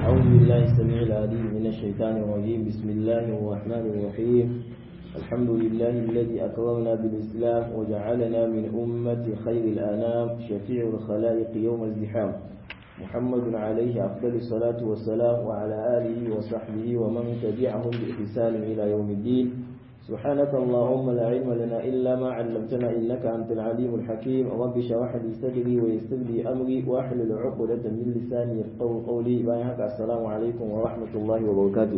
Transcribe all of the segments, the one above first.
أعوذ بالله السميع العليم من الشيطان الرجيم بسم الله الرحمن الرحيم الحمد لله الذي أكرمنا بالإسلام وجعلنا من أمة خير الأنام شفيع الخلائق يوم الزحام محمد عليه أفضل الصلاة والسلام وعلى آله وصحبه ومن تبعهم بإحسان إلى يوم الدين سبحانك اللهم لا علم لنا إلا ما علمتنا إنك أنت العليم الحكيم رب اشرح لي صدري ويسر لي أمري واحلل عقدة من لساني يفقهوا قولي بايعك السلام عليكم ورحمة الله وبركاته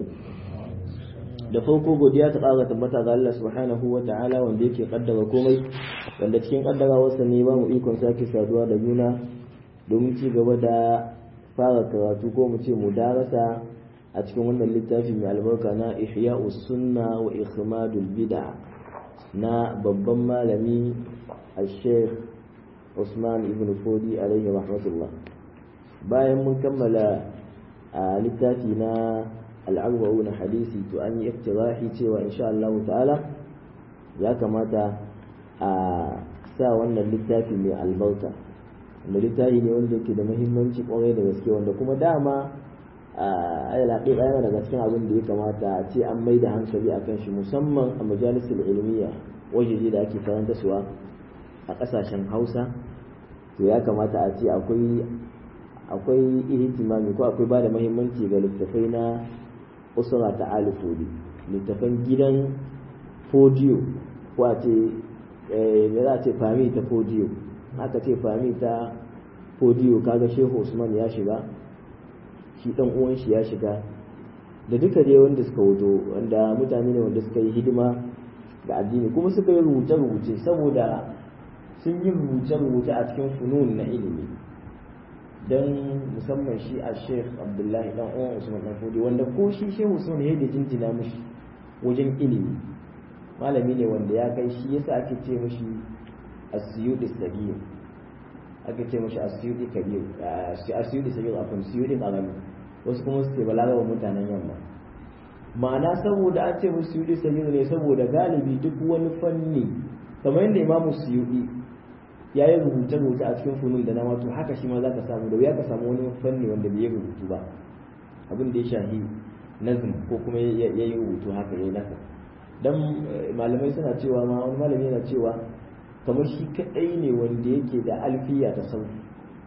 da farko godiya ta ƙara tabbata ga Allah subhanahu wa ta'ala wanda yake kaddara komai wanda cikin kaddarawarsa ne ba mu ikon sake saduwa da juna domin ci gaba da fara karatu ko mu ce mu darasa a cikin wannan littafi mai albarka na ihya'us sunna wa ikhmadul bid'a na babban malami al-sheikh Usman ibn Fodi alaihi rahmatullah bayan mun kammala a littafi na al'arba'una hadisi to an yi iftirahi cewa insha Allah ta'ala ya kamata a sa wannan littafi mai albarka wanda littafi ne wanda yake da muhimmanci kwarai da gaske wanda kuma dama alal haƙiƙa yana daga cikin abin da ya kamata a ce an mai da hankali a kan shi musamman a majalisar ilmiya wajeje da ake karanta suwa a ƙasashen hausa to ya kamata a ce akwai akwai ihtimami ko akwai ba da muhimmanci ga littafai na usura ta alifodi littafan gidan fodiyo ko a ce me za a ce fami ta fodiyo aka ce fami ta fodiyo kaga shehu usman ya shiga shi dan uwan shi ya shiga da duka dai wanda suka wuto wanda mutane ne wanda suka yi hidima ga addini kuma suka yi rubuce-rubuce saboda sun yi rubuce-rubuce a cikin funun na ilimi don musamman shi a sheikh abdullahi dan uwan usman dan fodi wanda ko shi shehu usman ya da jinjina mushi wajen ilimi malami ne wanda ya kai shi yasa ake ce mushi asiyudi sabiyu ake ce mashi asiyudi kabir asiyudi sabir afin siyudi karami wasu kuma su ce balagawa mutanen yamma ma'ana saboda an ce musu siyudi sabir ne saboda galibi duk wani fanni kamar yadda imamu siyudi ya yi rubuce rubuce a cikin funun da na wato haka shi ma za ka samu da wuya ka samu wani fanni wanda bai yi rubutu ba abin da ya shahi nazm ko kuma ya yi rubutu haka ya yi nasa dan malamai suna cewa ma wani malami yana cewa kamar shi kadai ne wanda yake da alfiya ta sauki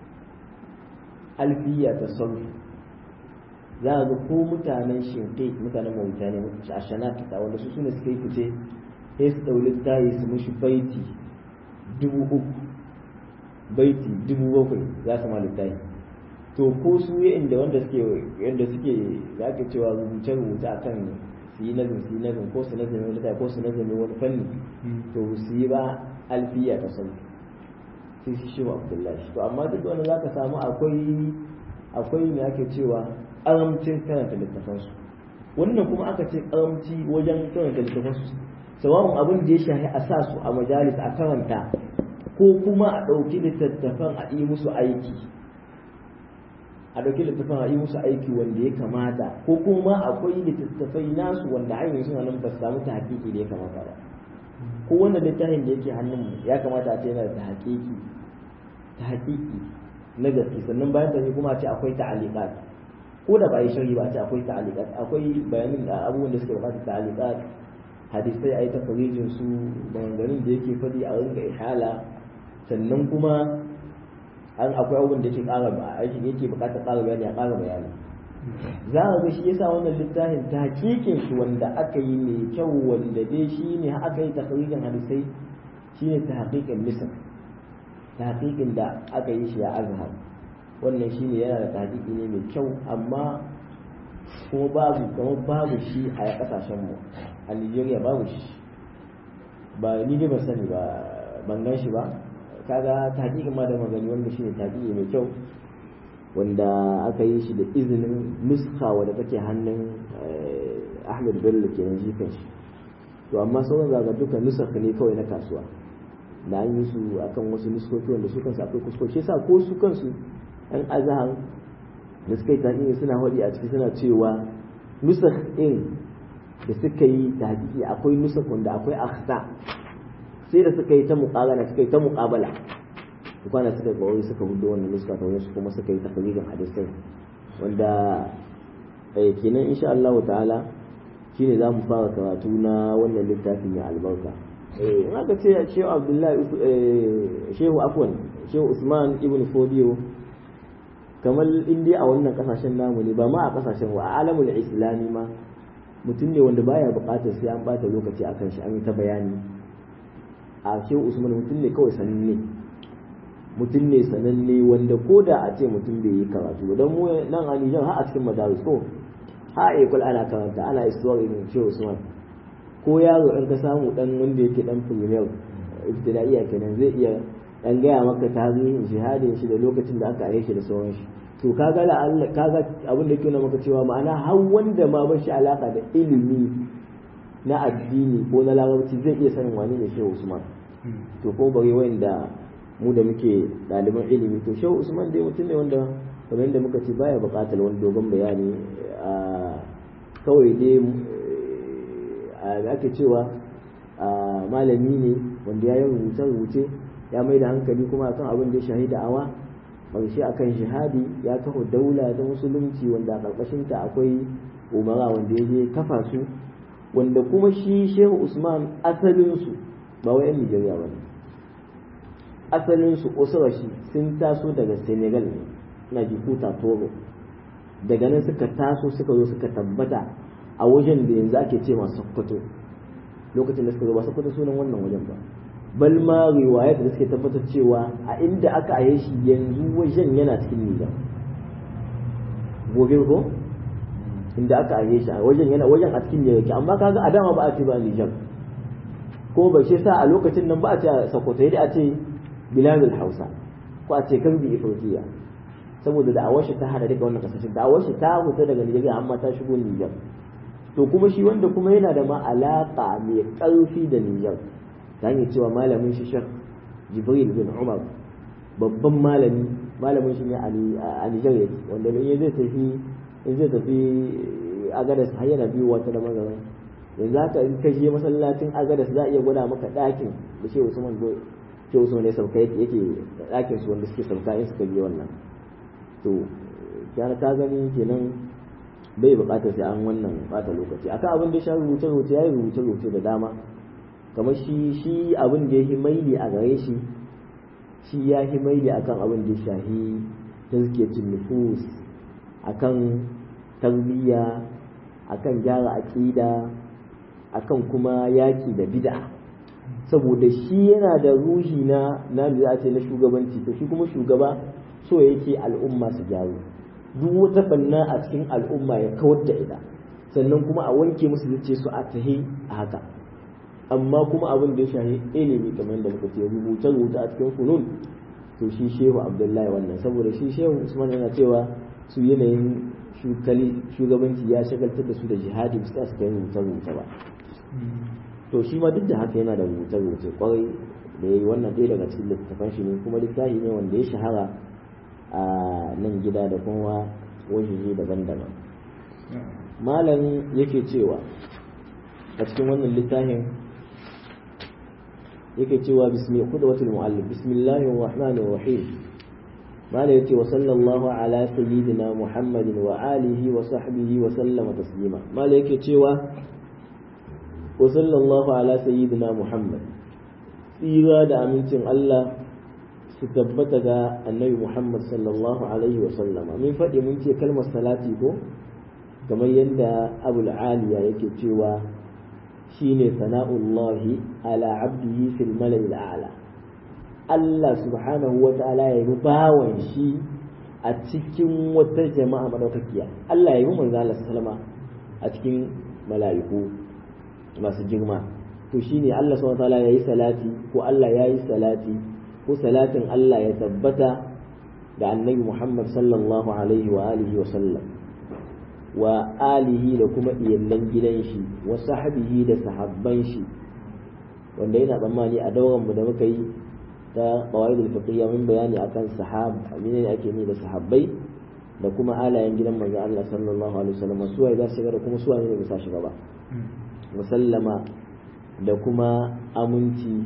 alfiya ta sauki za a ga ko mutanen shinkai mutanen mawuta ne a shanata wanda su suna suka yi fice sai su ɗauli tayi su mushi baiti dubu uku baiti dubu bakwai za su malu tayi to ko su yi inda wanda suke yadda suke za ka cewa rubuce rubuce a kan su yi nazin su yi nazin ko su nazin wani ko su nazin wani fanni to su yi ba alfiya ta sauki sai shi shi abdullahi to amma duk wanda zaka samu akwai akwai me ake cewa karamcin karanta littafansu wannan kuma aka ce karamci wajen karanta littafansu sawa'un abin da ya shahi a sa su a majalis a karanta ko kuma a ɗauki littattafan a yi musu aiki a ɗauki littattafan a yi musu aiki wanda ya kamata ko kuma akwai littattafai nasu wanda hanyar suna nan ba su samu ta hakiki da ya kamata ba ko wannan littafin da yake hannun ya kamata a ce yana da hakiki ta hakiki na gaske sannan bayan da kuma a ce akwai ta'aliqat ko da ba yi shari ba a ce akwai ta'aliqat akwai bayanin da abubuwan da suke bukatar ta'aliqat hadisai a yi tafarijin su maganganun da yake faɗi a rinka ihala sannan kuma an akwai abubuwan da yake ƙara aikin yake bukatar ƙara bayani a ƙara bayani za a ga shi yasa wannan littafin ta hakikin shi wanda aka yi mai kyau wanda dai shi ne aka yi takarijin hadisai shi ne ta hakikin misal ta hakikin da aka yi shi a azhar wannan shi ne yana da tahqiqi ne mai kyau amma kuma babu kamar babu shi a kasashen mu a Nigeria babu shi ba ni dai ban sani ba ban gan shi ba kaga tahqiqin ma da magani wanda shi ne tahqiqi mai kyau wanda aka yi shi da izinin nuska wadda take hannun Ahmed Bello kenan shi kanshi to amma sauran zaga duka nusaka ne kawai na kasuwa da an yi su akan wasu nuskoki wanda su kansu akwai kuskoki sa ko su kansu ɗan azahar da suka yi taƙi suna haɗi a ciki suna cewa nusak ɗin da suka yi taƙi akwai nusak wanda akwai akhta sai da suka yi ta muƙabala suka yi ta muƙabala kwana suka kawai suka hudu wannan nuska ta wani kuma suka yi takalirin hadisai wanda kenan insha Allah ta'ala shine za mu fara karatu na wannan littafin ya albarka in aka ce shehu abdullahi shehu afwan shehu usman ibn fodiyo kamar indiya a wannan kasashen namu ne ba ma a kasashen wa a alamul islami ma mutum ne wanda baya bukatar sai an bata lokaci akan shi an yi ta bayani a shehu usman mutum ne kawai sananne mutum ne sananne wanda ko da a ce mutum bai yi karatu don mu nan a Nijar har a cikin madaris ko ha a ekul ana karanta ana istuwar irin shehu usman ko yaro in ka samu dan wanda yake dan premier ibtidaiya kenan zai iya dan gaya maka tarihin jihadin shi da lokacin da aka aye shi da sauran shi to kaga la Allah kaga abin da yake nuna maka cewa ma'ana har wanda ma ba shi alaka da ilimi na addini ko na larabci zai iya sanin wani ne shehu usman to ko bare wanda mu da muke ɗaliban ilimi to shehu usman dai mutum ne wanda kamar yadda muka ce baya buƙatar wani dogon bayani kawai dai da ake cewa malami ne wanda ya yi rubuce-rubuce ya mai da hankali kuma akan abin da ya shahi da'awa ƙarshe akan shahadi ya kafa daula ta musulunci wanda a ƙarƙashinta akwai umara wanda ya je kafa su wanda kuma shi shehu usman asalinsu ba wa 'yan nijeriya ba ne asalinsu shi sun taso daga senegal ne na jikuta togo daga nan suka taso suka zo suka tabbata a wajen da yanzu ake ce masu sokoto lokacin da suka zo ba sokoto sunan wannan wajen ba bal ma riwayat da suke tabbatar cewa a inda aka aye shi yanzu wajen yana cikin nijar gobe ko inda aka aye shi a wajen yana wajen a cikin nijar amma kaga a dama ba a ce ba nijar ko ba shi sa a lokacin nan ba a ce a sokoto yadda a ce biladul hausa ko a ce karbi ifirkiya saboda da awashi ta hada daga wannan kasashen da awashi ta fita daga nigeria amma ta shigo niger to kuma shi wanda kuma yana da ma alaka mai karfi da niger ta hanyar cewa malamin shi shek jibril bin umar babban malami malamin shi ne a niger yake wanda in zai tafi in zai tafi agadas har yana biyu wata da magaran yanzu haka in ka je masallacin agadas za a iya gwada maka ɗakin da shi usman ce wasu ne sauka yake ɗakin su wanda suke sauka in suka biyo wannan to kyara ka gani kenan bai buƙatar sai an wannan bata lokaci akan abin da ya sha rubuce rubuce ya yi rubuce rubuce da dama kamar shi shi abin da ya yi maili a gare shi shi ya yi maili akan abin da ya shahi tazkiyatun nufus akan tarbiyya akan gyara aqida akan kuma yaki da bid'a saboda shi yana da ruhi na na da ce na shugabanci to shi kuma shugaba so yake al'umma su gyaru duk wata banna a cikin al'umma ya kawar da ita sannan kuma a wanke musu zuce su a tahi a haka amma kuma abin da ya shahi ilimi kamar yadda muka ce rubuce rubuce a cikin funun to shi shehu abdullahi wannan saboda shi shehu usman yana cewa su yanayin shugabanci ya shagaltar da su da jihadi su ta suka yi rubuce rubuce ba to shi ma duk da haka yana da rubuce-rubuce kwarai da ya yi wannan ɗaya daga cikin littattafan shi ne kuma littafi ne wanda ya shahara a nan gida da kuma wajeje daban-daban malam yake cewa a cikin wannan littafin yake cewa bismi qudwatul muallif bismillahir rahmanir rahim malam yace wa sallallahu ala sayyidina muhammadin wa alihi wa sahbihi wa sallama taslima malam yake cewa وصلى الله على سيدنا محمد tsira da amincin Allah su tabbata ga annabi Muhammad sallallahu alaihi wasallama min faɗi mun ce kalmar salati ko kamar yadda abul aliya yake cewa shine sana'ullahi ala abdihi fil mala'i a'la Allah subhanahu wa ta'ala ya yi bawan shi a cikin wata jama'a madaukakiya Allah ya yi manzo Allah sallama a cikin mala'iku masu girma to shine Allah subhanahu wataala yayi salati ko Allah yayi salati ko salatin Allah ya tabbata da annabi Muhammad sallallahu alaihi wa alihi wa sallam wa alihi da kuma iyallan gidan shi wa sahbihi da sahabban shi wanda yana tsammani a dauran mu da muka yi ta qawaidul fiqhiyya min bayani akan sahab menene ake ni da sahabbai da kuma alayen gidan manzo Allah sallallahu alaihi wasallam suwaye za su shiga da kuma suwaye ne ba sa shiga ba musallama da kuma aminci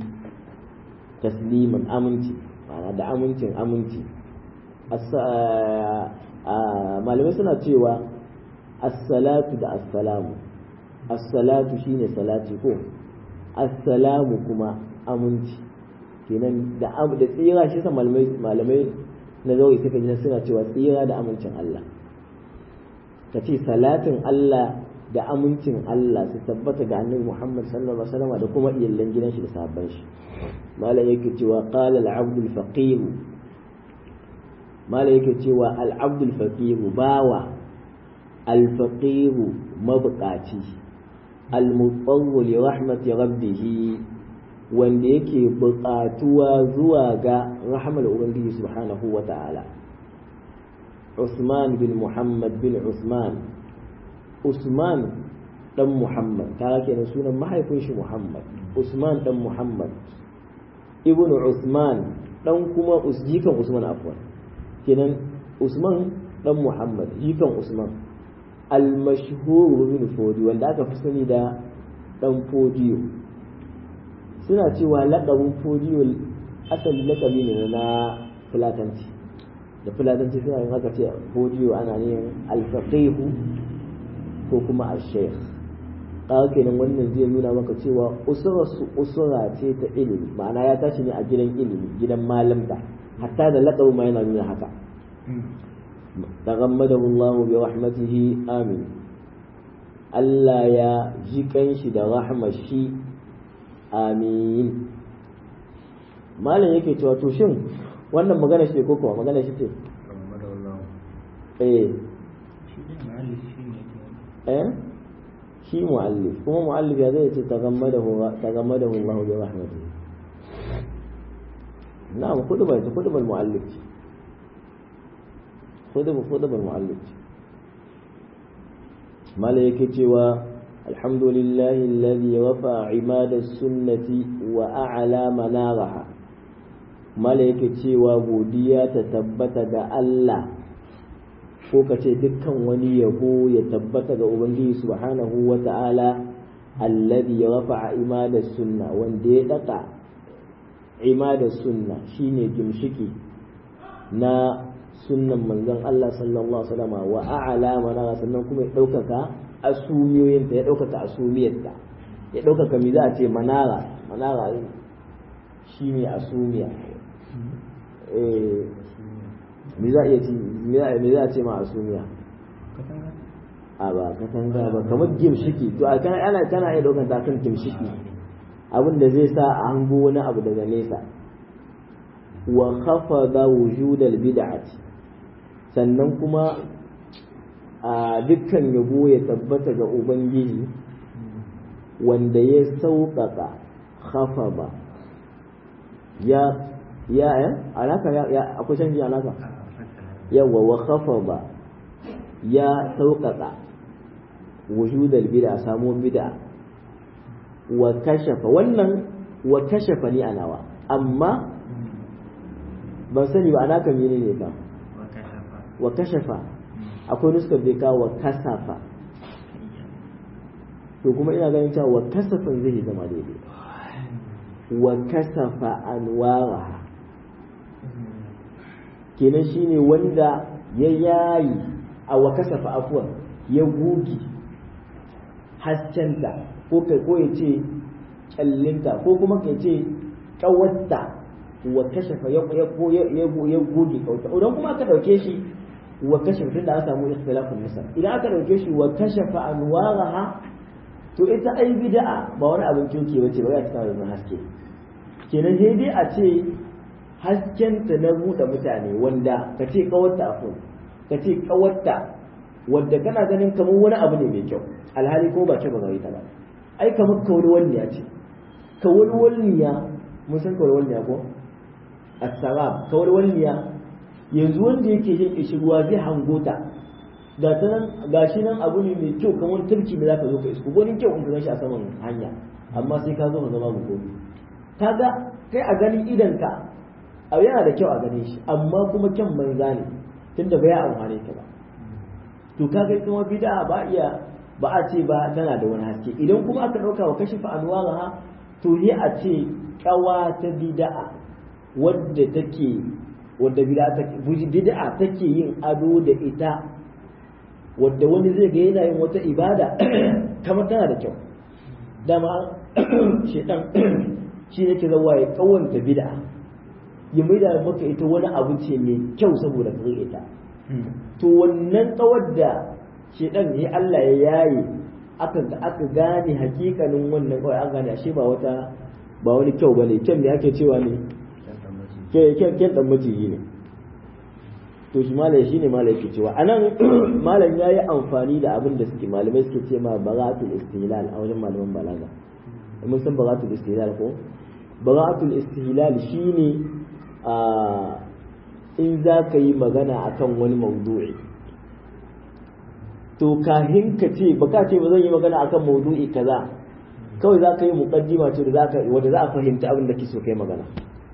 tasliman aminci ma'ana da amincin aminci malamai suna cewa as-salatu da as-salamu as-salatu shine salati ko as-salamu kuma aminci kenan da da tsira shi sa malamai malamai na zauri suka ji suna cewa tsira da amincin Allah ka ce salatin Allah da amincin Allah su tabbata ga annabi Muhammad sallallahu alaihi wasallam da kuma iyallan gidan shi da sahabban shi malam yake cewa qala al-abd al-faqir malam yake cewa al-abd al-faqir bawa al-faqir mabqaci al-mutawwil li rahmati rabbih wanda yake buƙatuwa zuwa ga rahmar ubangiji subhanahu wa ta'ala Usman bin Muhammad bin Usman Usman dan Muhammad kaga kenan sunan mahaifin shi Muhammad Usman dan Muhammad Ibn Usman dan kuma jikan Usman afwan kenan Usman dan Muhammad jikan Usman al-mashhur bin Fodi wanda aka fi sani da dan Fodiyo suna cewa laƙabin Fodiyo asali laƙabi ne na Fulatanci da Fulatanci suna yin haka ce Fodiyo ana yin al-faqihu ko kuma a sheikh kaga kenan wannan zai nuna maka cewa usurarsu usura ce ta ilimi ma'ana ya tashi ne a gidan ilimi gidan malamta hatta da laƙabu ma yana nuna haka taghammadahu Allah bi rahmatihi amin Allah ya ji kanshi da rahmar shi amin malam yake cewa to shin wannan magana shi ko kuma magana shi ce eh eh shi mu'allif kuma mu'allif ya zai ce tagammadahu tagammadahu Allah bi rahmatihi na'am kudubar ta kudubar mu'allif ce kudubar kudubar mu'allif ce mala yake cewa alhamdulillahi alladhi wafa imada sunnati wa a'la manaraha mala yake cewa godiya ta tabbata ga Allah ko ka ce dukkan wani yabo ya tabbata ga Ubangiji subhanahu wa ta'ala alladhi ya rafa'a imada sunna wanda ya daka imada sunna shine gimshiki na sunnan manzon Allah sallallahu alaihi wasallam wa a'la mana sannan kuma ya daukaka asumiyoyinta ya daukaka asumiyarta ya daukaka mi za a ce manara manara shine asumiya eh me za a iya ci me za a ce ma asumiya a ba katanga ba kamar gimshiki to a kana ana kana iya daukan ta kan gimshiki abin da zai sa a hango wani abu daga nesa wa khafada wujudal bid'ati sannan kuma a dukkan yabo ya tabbata ga ubangiji wanda ya sauƙaƙa khafaba ya ya ya alaka ya akwai canji alaka yawa wa khafada ya sauƙaƙa wujudal bid'a samu bid'a wa kashafa wannan wa kashafa ni anawa amma ban sani ba alaka mene ne ba wa kashafa akwai nuskar bai kawo wa kasafa to kuma ina ganin cewa wa kasafin zai zama daidai wa kasafa anwaraha kenan shine wanda ya yayi a wa kasafa afuwan ya gugi haskenta ko kai ko ya ce kyallinta ko kuma ka ce kawatta wa kashafa ya ya goge kauta idan kuma aka dauke shi wa kashafa tunda an samu ikhtilafun misal idan aka dauke shi wa kashafa anwaraha to ita ai bid'a ba wani abin kyauke bace ba ya ta da haske kenan sai dai a ce haskenta na buɗe mutane wanda ka ce kawarta afun ka ce kawarta wanda kana ganin kamar wani abu ne mai kyau alhali ko ba ce ba gare ta ba ai kamar kawalwalniya ce kawalwalniya mun san kawalwalniya ko as-salam kawalwalniya yanzu wanda yake jin kishirwa zai hango ta ga ta nan gashi nan abu ne mai kyau kamar turki da zaka zo ka isko wani kyau in ka gashi a saman hanya amma sai ka zo ka zama gobe kaga kai a ganin idan ka abu yana da kyau a gane shi amma kuma kyan banza ne tunda bai amfane ka ba to kaga kuma bid'a ba iya ba a ce ba tana da wani haske idan kuma aka dauka wa kashifa anwaraha to ne a ce kawa ta bid'a wadda take wadda bid'a take yin ado da ita wadda wani zai ga yana yin wata ibada kamar tana da kyau dama shedan shi ne ke zawa ya kawanta bid'a ya maida maka ita wani abu ce mai kyau saboda ka ita to wannan kawar da shedan ya Allah ya yaye aka aka gane hakikanin wannan kawai an gane ashe ba wata ba wani kyau bane kyan me ake cewa ne kyan kyan dan maciji ne to shi malai shine malai yake cewa anan malam yayi amfani da abin da suke malamai suke ce ma baratul istihlal a wajen malaman balaga mun san baratul istihlal ko baratul istihlal shine a in za ka yi magana akan wani maudu'i to kahin ka ce ba ka ce ba zan yi magana akan maudu'i kaza kawai za ka yi muqaddima ce da za ka wanda za a fahimta abin da kake so kai magana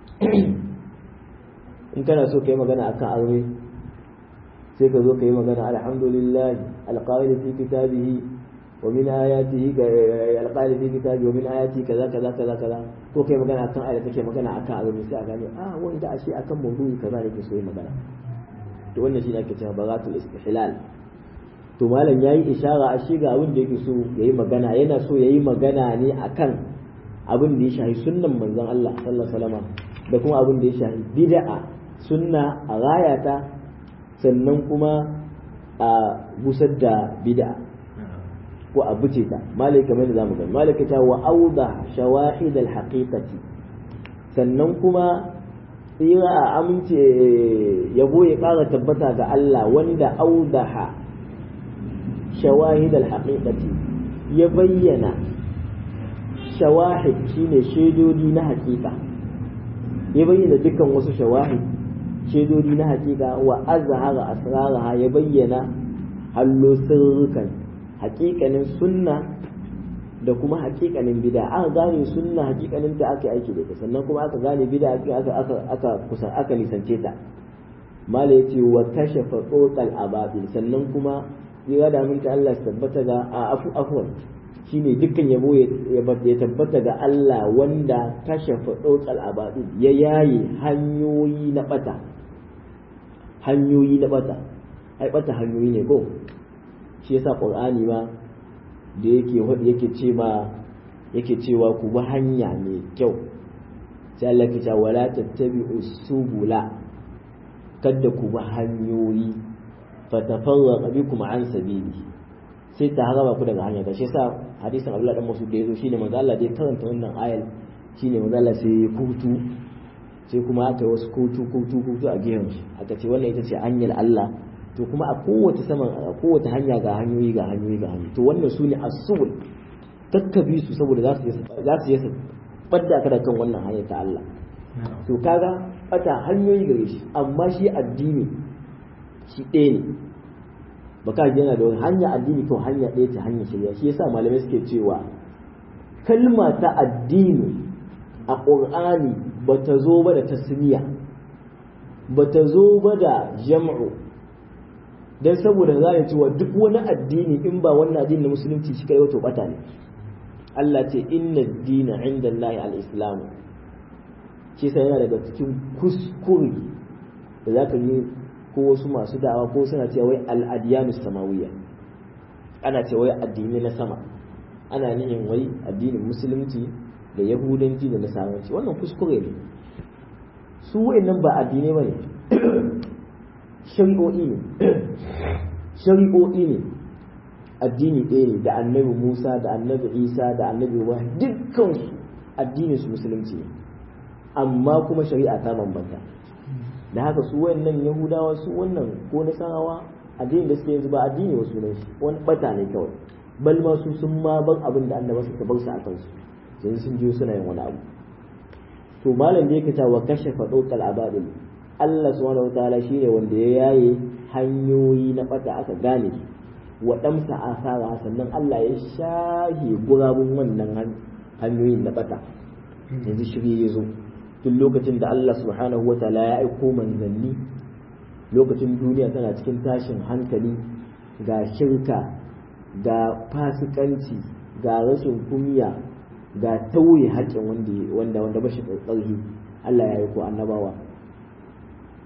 in kana so kai magana akan aure sai ka zo ka yi magana alhamdulillah alqaili fi kitabihi wa min ayatihi alqaili fi kitabihi wa min ayatihi kaza kaza kaza kaza ko kai magana akan ayat take magana akan aure sai a gane ah wanda ashe akan maudu'i kaza ne ke so yi magana to wannan shi ne ake cewa baratul istihlal to malam yayi ishara a shi ga abin da yake so yayi magana yana so yayi magana ne akan abin da ya shahi sunnan manzon Allah sallallahu alaihi wasallam da kuma abin da ya shahi bid'a sunna a rayata sannan kuma a busar da bid'a ko a buce ta malai kamar da zamu gani malai ta wa auda shawahid al haqiqati sannan kuma tsira a amince yabo ya kara tabbata ga Allah wanda audaha shawahid al haqiqati ya bayyana shawahid shine shaidodi na haƙiƙa ya bayyana dukkan wasu shawahid shaidodi na hakika wa azhara asraraha ya bayyana hallo sirrukan hakikanin sunna da kuma hakikanin bid'a aka gane sunna hakikanin ta aka aiki da ita sannan kuma aka gane bid'a aka aka aka kusa aka nisance ta mala yace wa kashafa tsotsal ababil sannan kuma ya da mun ta Allah tabbata ga afu afwan shine dukkan yabo ya tabbata ga Allah wanda kashafa tsotsal ababil ya yaye hanyoyi na bata hanyoyi na bata ai bata hanyoyi ne ko shi yasa qur'ani ma da yake yake ce ma yake cewa ku bi hanya mai kyau sai Allah ke cewa wala tattabi'u subula kada ku bi hanyoyi fatafarraqa bikum an sabili sai ta haraba ku daga hanya ta shi yasa hadisin Abdullah dan Mas'ud da yazo shine manzo Allah da ya karanta wannan ayal shine manzo Allah sai ya kutu sai kuma aka yi wasu kutu kutu kutu a gehen shi aka ce wannan ita ce hanyar Allah to kuma a kowace saman a kowace hanya ga hanyoyi ga hanyoyi ga hanyoyi to wannan su ne asul takkabi su saboda za su yi za su yi badda ka da kan wannan hanyar ta Allah to kaga bata hanyoyi gare shi amma shi addini shi ɗaya ne baka yana da wani hanya addini to hanya ɗaya ta hanyar shari'a shi yasa malamai suke cewa kalma ta addini a ƙur'ani ba ta zo ba da tasmiya ba ta zo ba da jam'u don saboda za a cewa duk wani addini in ba wannan addini na musulunci shi kai wato bata ne Allah ce inna dina inda Allah al-islamu shi sai yana daga cikin kuskure da za ka yi ko wasu masu da'awa ko suna cewa wai al-adiyanu samawiyya ana cewa wai addini na sama ana nihin wai addinin musulunci da yahudanci da nasaranci wannan kuskure ne su wa'annan ba addinai ba ne shari'o'i ne shari'o'i ne addini ɗaya ne da annabi musa da annabi isa da annabi ibrahim dukkansu addinin su musulunci ne amma kuma shari'a ta bambanta da haka su wayannan yahudawa su wannan ko nasarawa addinin da suke yanzu ba addini wasu sunan shi wani bata ne kawai bal ma su sun ma ban abin da annabi suka bar su a kansu yanzu sun je suna yin wani abu to malam da yake wa kashe faɗoƙal abadil Allah subhanahu wataala shine wanda ya yaye hanyoyi na bata aka gane wa damsa asara sannan Allah ya shahi gurabun wannan hanyoyin na bata yanzu shirye ya zo tun lokacin da Allah subhanahu wataala ya aiko manzanni lokacin duniya tana cikin tashin hankali ga shirka ga fasikanci ga rashin kumiya ga tauye haƙƙin wanda wanda wanda bashi tsarki Allah ya yi ko annabawa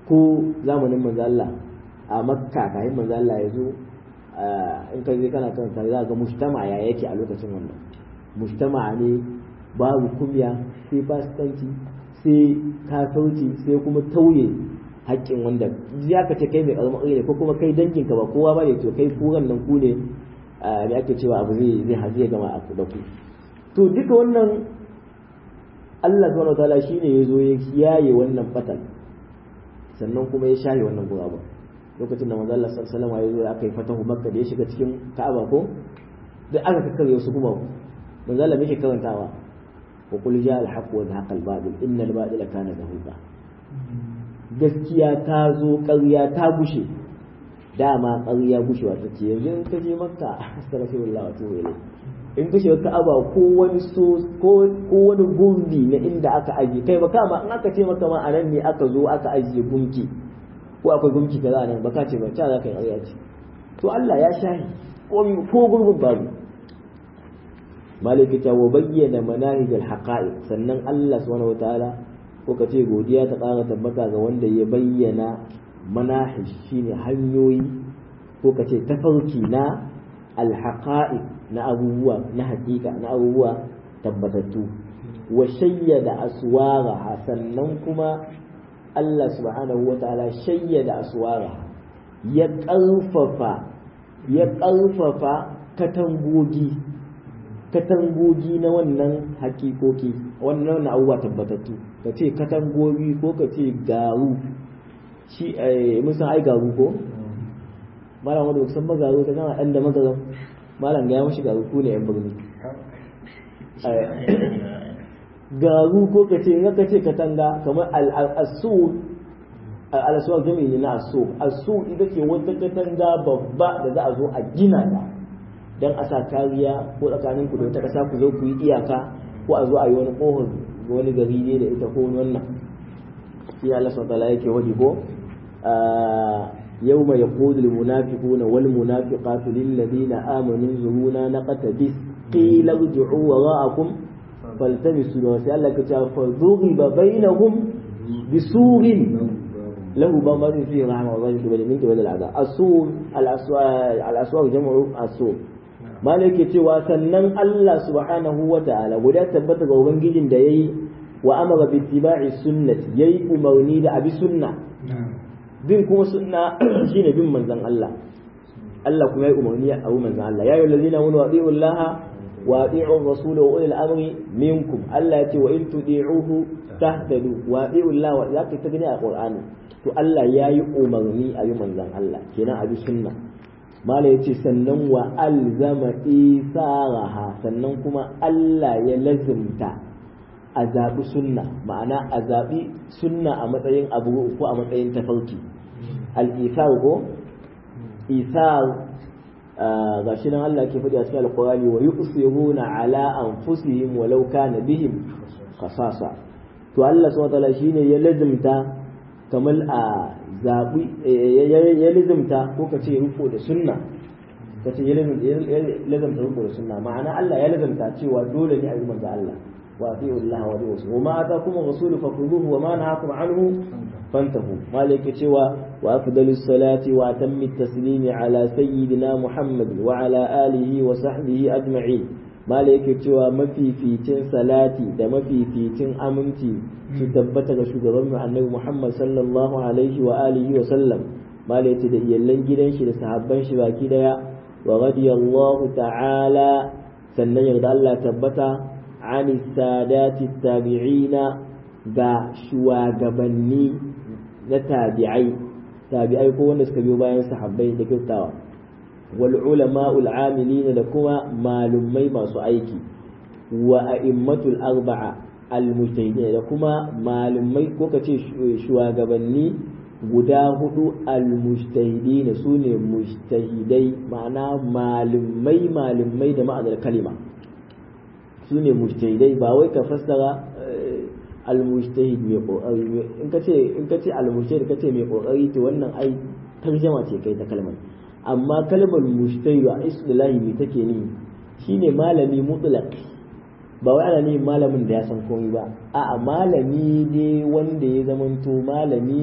ko zamanin manzo Allah a makka kafin manzo Allah ya zo in ka je kana kan za ga mujtama ya yake a lokacin wannan mujtama ne babu kumya sai fasikanci sai kafirci sai kuma tauye haƙƙin wanda ya ka ce kai mai ƙaramin ne ko kuma kai danginka ba kowa ba ne to kai kuran nan ku ne me ake cewa abu zai zai hazi ya gama a da ku to duka wannan Allah subhanahu wataala shine ya zo ya yaye wannan batal sannan kuma ya share wannan guraba lokacin da manzo Allah sallallahu alaihi wasallam ya zo aka yi fatahu makka da ya shiga cikin ka'aba ko da aka kakkare su kuma manzo Allah yake karantawa wa qul ja al haqq wa zahaqa al batil innal batila kana zahuqa gaskiya ta zo ƙarya ta gushe dama ƙarya gushewa ta ce yanzu in ka je makka astaghfirullah wa tubu ilayh in ka shiga ka'aba ko wani so ko ko wani gumbi na inda aka aje kai ba kama in aka ce maka ma anan ne aka zo aka ajiye gunki ko akwai gunki kaza nan baka ce ba ta za ka yi ƙarya ce to Allah ya shahi ko gurbin babu maliki ta wa bayyana manahij al-haqa'iq sannan Allah subhanahu wataala ko ka ce godiya ta ƙara tabbata ga wanda ya bayyana manahij shine hanyoyi ko ka ce tafarki na al-haqa'iq na abubuwa na hakika na abubuwa tabbatattu wa shayyada aswaraha sannan kuma Allah subhanahu wataala shayyada aswaraha ya ƙarfafa ya ƙarfafa katangogi katangogi na wannan hakikoki wannan abubuwa tabbatattu ka ce katangogi ko ka ce garu shi mun san ai garu ko malam wanda san ba garu ta gama ɗan da magaran malam ga ya mashi garu ko ne yan birni garu ko ka ce ka ce katanga kamar al-asul al-aswaq jami'i ne na asu asu ita ce wata katanga babba da za a zo a gina ta dan a sa kariya ko tsakanin ku da wata kasa ku zo ku yi iyaka ko a zo a yi wani kohon wani gari ne da ita ko wani wannan shi Allah subhanahu wa yake wadi ko يوم يقول المنافقون والمنافقات للذين آمنوا انظرونا نقتبس قيل ارجعوا وراءكم فالتمسوا نور sai Allah ya ce fa duriba bainahum bisurin lahu bamadun fi rahma wa zalika bil minki wal azab asur al aswar al aswar jam'u asur malaka cewa sannan Allah subhanahu wa ta'ala guda tabbata ga ubangijin da yayi wa amara bi ittiba'i sunnati yayi umarni da abi sunna bin kuma sunna shine bin manzon Allah Allah kuma yayi umarni a abu manzon Allah ya ayyuhallazina amanu atiiu Allah wa atiiu ar-rasul wa ulil amri minkum Allah yace wa in tudi'uhu tahtadu wa atiiu Allah wa zaka ta gani a Qur'ani to Allah yayi umarni a yi manzon Allah kenan a bi sunna mala yace sannan wa alzama isaraha sannan kuma Allah ya lazimta a zaɓi sunna ma'ana a zaɓi sunna a matsayin abu ko a matsayin tafarki al-isar ko isar ga shi nan Allah ke faɗi a cikin alƙurani wa yusiruna ala anfusihim walau kana bihim khasasa to Allah subhanahu wataala shine ya lazimta kamar a zaɓi ya lazimta ko ka ce riko da sunna ka ce ya lazimta riko da sunna ma'ana Allah ya lazimta cewa dole ne a yi manzo Allah وأطيعوا الله ورسوله وما آتاكم الرسول فخذوه وما نهاكم عنه فانتهوا مالك سوى وأفضل الصلاة وأتم التسليم على سيدنا محمد وعلى آله وصحبه أجمعين مالك سوى ما في فيتين صلاتي ده ما في فيتين أمنتي تثبت شغل النبي محمد صلى الله عليه وآله وسلم مالك ده يلن جدن شي ده صحابان شي باكي ديا ورضي الله تعالى sannan yarda Allah tabbata عن السادات التابعين ga shugabanni na tabi'ai tabi'ai ko wanda suka biyo bayan sahabbai da kyautawa wal ulama ul amilina da kuma malumai masu aiki wa a'immatul arba'a al mujtahidin da kuma malumai ko kace shugabanni guda hudu al mujtahidin sune mujtahidai ma'ana malumai malumai da ma'anar kalima su ne mujtahidai ba wai ka fassara al-mujtahid mai kokari in ka ce in ka ce al-mujtahid ka ce mai kokari to wannan ai tarjama ce kai ta kalmar amma kalmar mujtahid a istilahi me take ni shine malami mutlaq ba wai ana ne malamin da ya san komai ba a'a malami ne wanda ya zamanto malami ne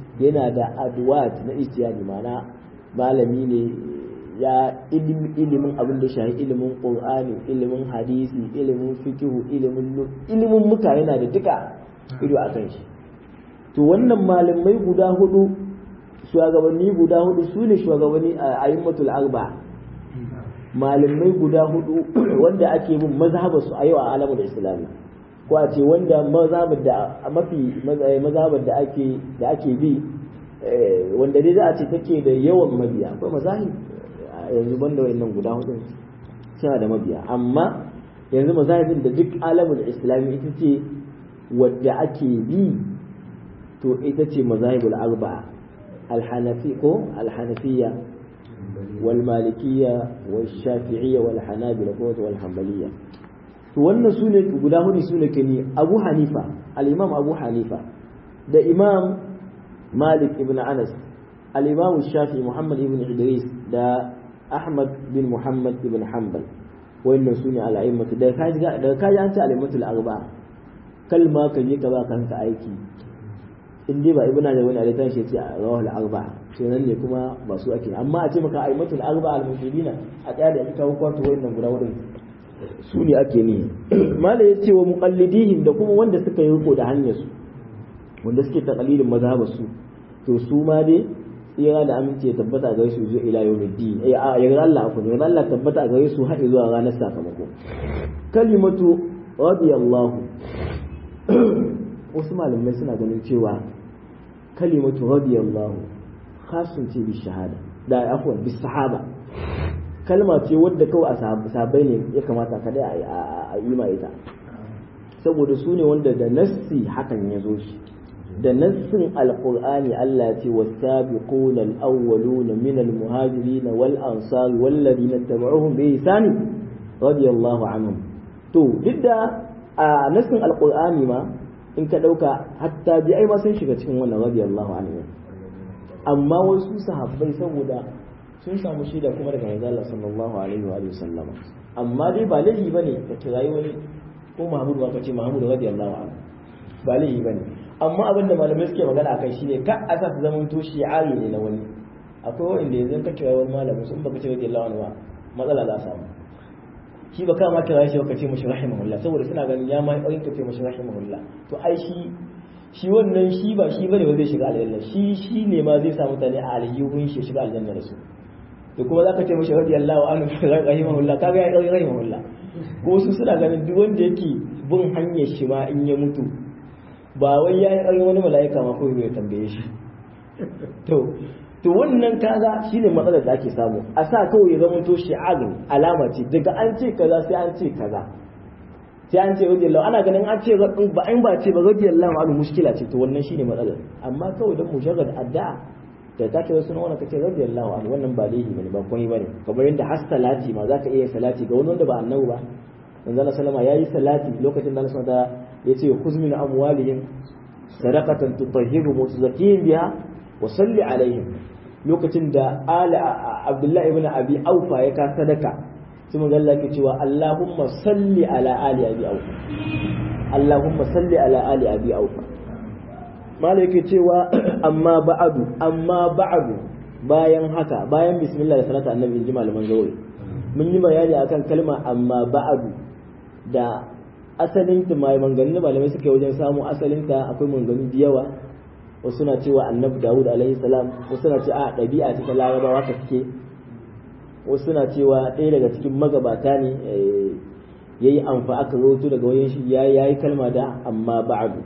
yana da adwat na ijtihadi mana malami ne ya ilimin abin da shahi ilimin qur'ani ilimin hadisi ilimin fikihu ilimin ilimin muka yana da duka ido a kan shi to wannan malamai guda hudu shugabanni guda hudu su ne shugabanni a ayimmatul arba malamai guda hudu wanda ake bin mazhabar su a yau a alamun islami ko a ce wanda mazhabar da mafi mazhabar da ake da ake bi wanda dai za a ce take da yawan mabiya akwai mazahib yanzu banda wayannan guda hudu suna da mabiya amma yanzu mazahibin da duk alamun islami ita ce wadda ake bi to ita ce mazahibul arba'a alhanafi ko alhanafiyya wal malikiyya wal shafi'iyya wal hanabila ko wal hanbaliyya to wannan sune guda hudu sune kani abu hanifa al-imam abu hanifa da imam malik ibn anas al-imam shafi muhammad ibn idris da ahmad bin muhammad ibn hanbal wannan sune al-a'immatu da kaji da kaji an ce al-a'immatu al-arba'a kalma ka je ka ba kanka aiki in dai ba ibna da wani alitan shi ce a rawal arba to nan ne kuma ba su ake amma a ce maka aimatul arba al muslimina a tsaya da ita kwato wannan guda wurin su ne ake ni mala ya ce wa muqallidihim da kuma wanda suka yi riko da hanyar su wanda suke taqalidin mazhabar su to su ma dai tsira da aminci ya tabbata ga su zuwa ila yawmiddin eh a yarda Allah ku yarda Allah tabbata ga su har zuwa ranar sakamako kalimatu radiyallahu wasu malamai suna ganin cewa kalimatu radiyallahu khasun ce bi shahada da afwan bi sahaba kalma ce wadda kawai a sahabbai ne ya kamata kada a yi ma ita saboda su ne wanda da nassi hakan ya zo shi da nassin alqur'ani Allah ya ce was-sabiqun al-awwalun min al-muhajirin wal ansar wal ladina tabi'uhum bi ihsan radiyallahu anhum to duk da a nassin alqur'ani ma in ka ɗauka hatta bi ai ma sun shiga cikin wannan radiyallahu anhu amma wasu sahabbai saboda sun samu shaida kuma daga manzo Allah sallallahu alaihi wa alihi sallam amma dai ba laifi bane ka kirayi wani ko Mahmud ba ka ce Mahmud radiyallahu anhu ba laifi bane amma abin da malamai suke magana akai shine ka asa su zaman to shi'ari ne na wani akwai wanda yanzu ka kira wani malamin sun baka ce radiyallahu anhu matsala za samu shi ba kama kira shi ka ce mashi rahimahullah saboda suna ganin ya ma ɗauyin ka ce mashi rahimahullah to ai shi shi wannan shi ba shi bane ba zai shiga aljanna shi shi ne ma zai sa mutane a aljihun shi shiga aljanna da su to kuma zaka ce mashi radiyallahu anhu rahimahullah kaga ya ɗauki rahimahullah ko su suna ganin duk wanda yake bin hanyar shi ma in ya mutu ba wai ya yi ɗauki wani mala'ika ma ko ya tambaye shi to to wannan kaga shine matsalar da ake samu a sa kawai ya zama to shi'agin alama ce daga an ce kaza sai an ce kaza sai an ce radiyallahu ana ganin an ce ba an ba ce ba radiyallahu anhu mushkila ce to wannan shine matsalar amma kawai dan mujarrad addu'a da ta ce wasu wannan kace radiyallahu anhu wannan ba laifi bane ba komai bane kamar yadda har salati ma zaka iya salati ga wani wanda ba annabi ba manzo Allah sallama yayi salati lokacin da Allah da yace khuz min amwalihim sadaqatan tutahhiru wa tuzakkihim biha wa salli alaihim lokacin da ala abdullahi ibn abi aufa ya ka sadaka sai manzo Allah ke cewa Allahumma salli ala ali abi aufa Allahumma salli ala ali abi aufa malai yake cewa amma ba'adu amma ba'adu bayan haka bayan bismillah da salatu annabi inji malaman zauri mun yi bayani akan kalma amma ba'adu da asalin ta mai manganin malamai suka yi wajen samu asalin ta akwai manganin da yawa wasu na cewa annabi dawud alaihi salam wasu na ce a ɗabi'a ce ta larabawa ka suke wasu na cewa ɗaya daga cikin magabata ne ya yi amfa aka roto daga wajen shi ya yi kalma da amma ba'adu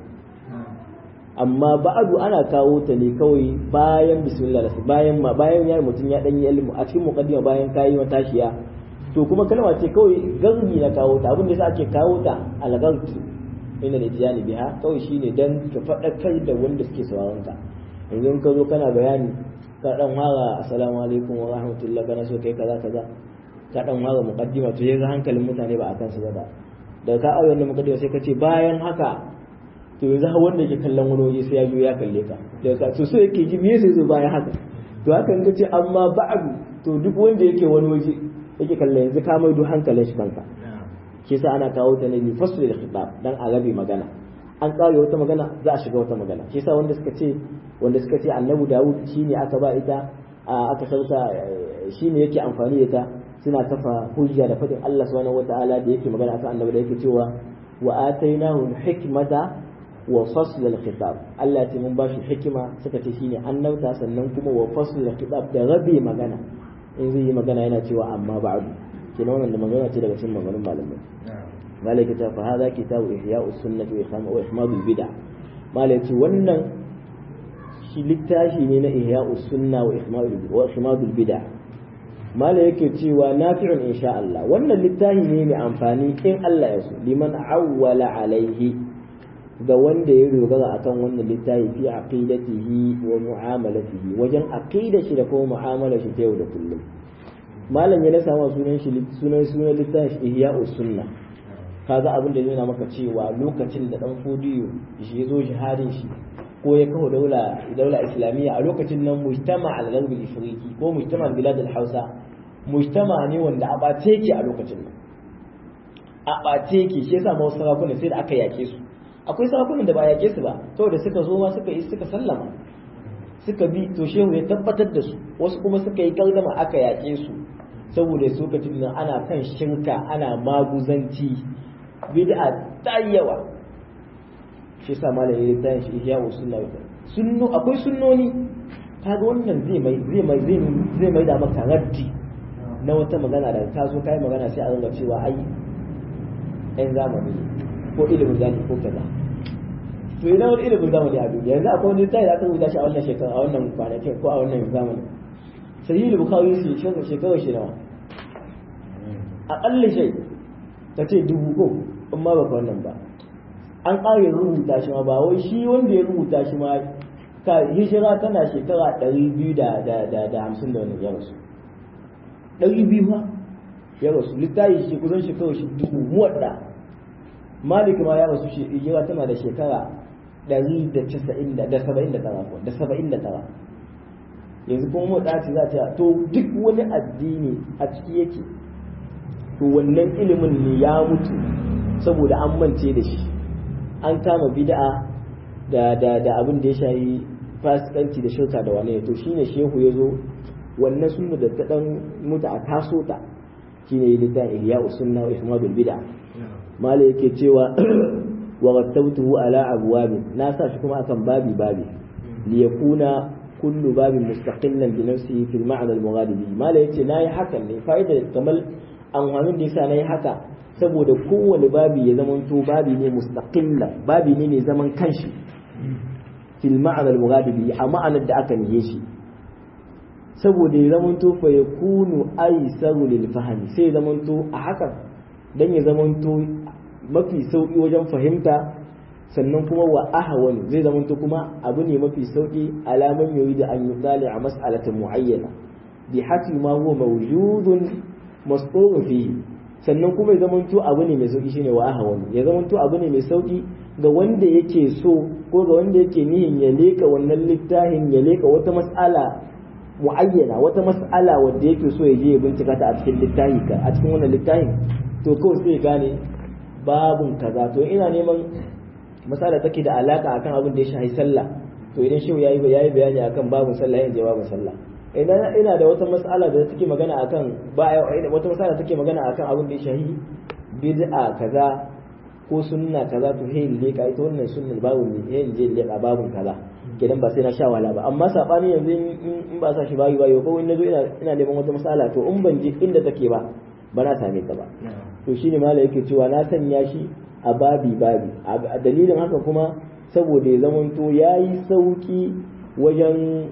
amma ba'adu ana kawo ta ne kawai bayan bismillah bayan ma bayan ya mutum ya ɗan yi ilmu a cikin muqaddima bayan kayi matashiya to kuma kalma ce kawai garbi na kawo ta abin da yasa ake kawo ta algarki ina da tijani biha kawai shine dan ka faɗakar da wanda suke sauraron ka yanzu in ka zo kana bayani ka dan fara assalamu alaikum wa rahmatullah kana so kai kaza kaza ka dan fara muqaddima to yanzu hankalin mutane ba akan su ba da daga ka aure wannan muqaddima sai ka ce bayan haka to yanzu har wanda yake kallon wani waje sai ya zo ya kalle ka daga ka to so yake ji me sai zo bayan haka to haka in ka ce amma ba'du to duk wanda yake wani waje yake kallon yanzu ka maido hankalin shi kanka shi sa ana kawo ta ne bi fasl al khitab dan a rabe magana an kare wata magana za a shiga wata magana shi yasa wanda suka ce wanda suka ce annabi Dawud shine aka ba ita aka sauka shine yake amfani da ita suna kafa hujja da fadin Allah subhanahu wataala da yake magana akan annabi da yake cewa wa atainahu hikmata wa fasl al-khitab Allah ya ce mun bashi hikima suka ce shine annabta sannan kuma wa fasl al-khitab da rabe magana in zai yi magana yana cewa amma ba'du kenan wannan da magana ce daga cikin maganganun malamai malaka ta fa hada kitabu ihya'us sunnah wa ikham wa ihmadul bid'ah malaka wannan shi littafi ne na ihya'us sunna wa ihmadul wa ihmadul bid'ah mala yake cewa nafi'un insha Allah wannan littafi ne mai amfani in Allah ya so liman awwala alaihi ga wanda ya dogara akan wannan littafi fi aqidatihi wa mu'amalatihi wajen aqida shi da kuma mu'amalar shi ta yau da kullum malam ya nasa ma sunan shi sunan sunan littafi ihya'us sunna kaga abin da yana maka cewa lokacin da dan fodiyo shi ya zo jihadin shi ko ya kawo daula daula islamiyya a lokacin nan mujtama al-gharb al-ifriqi ko mujtama bilad al-hausa mujtama ne wanda a bace yake a lokacin nan a bace yake shi yasa ma sarakuna sai da aka yake su akwai sarakunan da ba yake su ba saboda suka zo ma suka yi suka sallama suka bi to shehu ya tabbatar da su wasu kuma suka yi gardama aka yake su saboda su lokacin nan ana kan shirka ana maguzanci bid'a ta yawa shi yasa malam ya tayin shi ihya wa sunna wa sunno akwai sunnoni kaga wannan zai mai zai mai zai zai mai da maka raddi na wata magana da ta zo kai magana sai a ringa cewa ai ɗan zamani ko ilimin zamani ko kaza to idan wani ilimin zamani a duniya yanzu akwai wani tayi da aka rubuta shi a wannan shekara a wannan kwanakin ko a wannan zamani sahih bukhari shi shekara shi nawa aƙalla shi ka ce dubu ko in ma baka wannan ba an ƙare rubuta shi ma ba wai shi wanda ya rubuta shi ma ka hijira tana shekara ɗari biyu da da da da hamsin da wani ya rasu ɗari biyu ma ya rasu littafi shi kusan shekara shi dubu muwadda malik ma ya rasu hijira tana da shekara ɗari da casa'in da da saba'in da tara da saba'in da tara yanzu kuma muwadda ce za ta to duk wani addini a ciki yake to wannan ilimin ne ya mutu saboda an mance da shi an kama bid'a da da da abin da ya shayi fasikanci da shirka da wane to shine shehu ya zo wannan sunna da ta dan mutu a taso ta shine yi littafin ihya sunna wa ihmadul bid'a mala yake cewa wa rattabtuhu ala abwabin na sa shi kuma akan babi babi li yakuna kullu babin mustaqillan bi nafsihi fil ma'na al mughadibi mala yace nayi hakan ne fa'ida kamar amfanin da yasa nayi haka saboda kowane babi ya zama to babi ne mustaqilla babi ne mai zaman kanshi fil ma'ana al-mughadibi a ma'anar da aka nihe shi saboda ya zama to fa yakunu aysaru lil fahmi sai ya zama to a haka dan ya zama to mafi sauki wajen fahimta sannan kuma wa ahwan zai zama to kuma abu ne mafi sauki alaman yoyi da an yutali a mas'alatin muayyana bi hati ma huwa mawjudun mas'ulun fihi sannan kuma ya zamanto abu ne mai sauki shine wa ahwan ya zamanto abu ne mai sauki ga wanda yake so ko ga wanda yake nihin ya leka wannan littafin ya leka wata mas'ala muayyana wata mas'ala wanda yake so ya je ya bincika ta a cikin littafi ka a cikin wannan littafin to kawai sai gane babun kaza to ina neman mas'ala take da alaka akan abin da ya shafi sallah to idan shehu yayi yayi bayani akan babun sallah yayin jawabin sallah idan ina da wata mas'ala da take magana akan ba wata mas'ala take magana akan abin da ya shahi bid'a kaza ko sunna kaza to hey le ka ita wannan sunnan babu ne hey je le ka babun kaza kidan ba sai na sha wala ba amma sabani yanzu in ba sa shi bayi bayi ko in nazo ina ina neman wata mas'ala to in ban je inda take ba ba na same ta ba to shine mala yake cewa na sanya shi a babi babi a dalilin haka kuma saboda ya zamanto yayi sauki wajen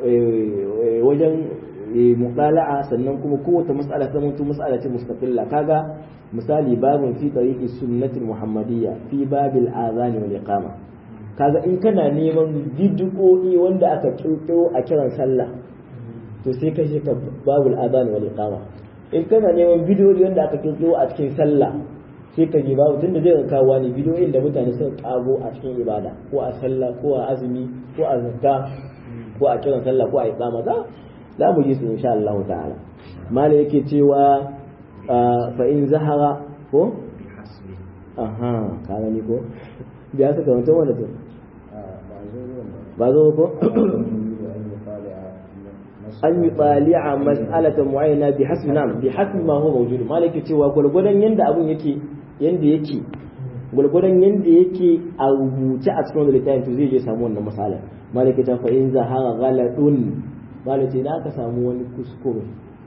wajen muqala'a sannan kuma kowace mas'ala ta mutu mas'ala ce mustaqilla kaga misali babun fi tariqi sunnati muhammadiyya fi babil azan wal iqama kaga in kana neman bid'o'i wanda aka kirkiro a kiran sallah to sai ka ka babul azan wal iqama in kana neman bid'o'i wanda aka kirkiro a cikin sallah sai ka je babu tunda zai kawo ne bid'o'in da mutane suka kago a cikin ibada ko a sallah ko a azumi ko a zakka ko a kiran sallah ko a iqama za za mu ji su insha Allah ta'ala mala yake cewa fa in zahara ko aha ka gani ko biya suka mutum wanda to ba zo ko an yi tsali'a mas'alatan mu'ayyana bi hasbi nam bi hasbi ma huwa mawjud malaki cewa gurgurdan yanda abun yake yanda yake gurgurdan yanda yake a rubuce a cikin littafin to zai je samu wannan masala malaki ta fa in zahara ghaladun malaki da aka samu wani kuskure